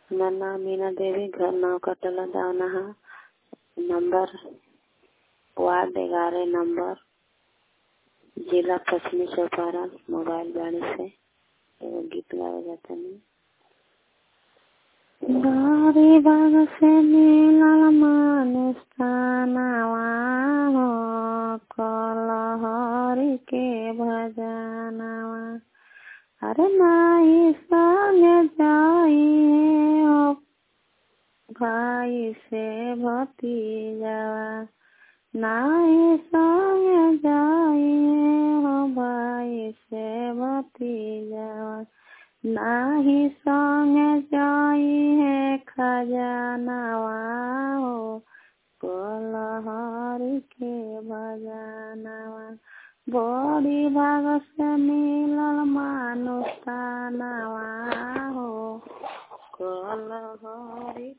हमार नाम मीना देवी घर नाव कटला दावना नंबर वार्ड ग्यारह नंबर जिला पश्चिमी चंपारण मोबाइल बाड़ी से एगो गीत गावे जातनी बारी बाग से मिलल मानुष तनावा हो कलहरी के भजनवा अरे नाही संग जाई हो भाई से भतीजवा नाही संग जाई हो भाई से भतीजवा नाही संग जाई है खजनवा हो कलहरी के भजनवा बड़ी भाग से मिलल मानुष तनवा हो कलहरी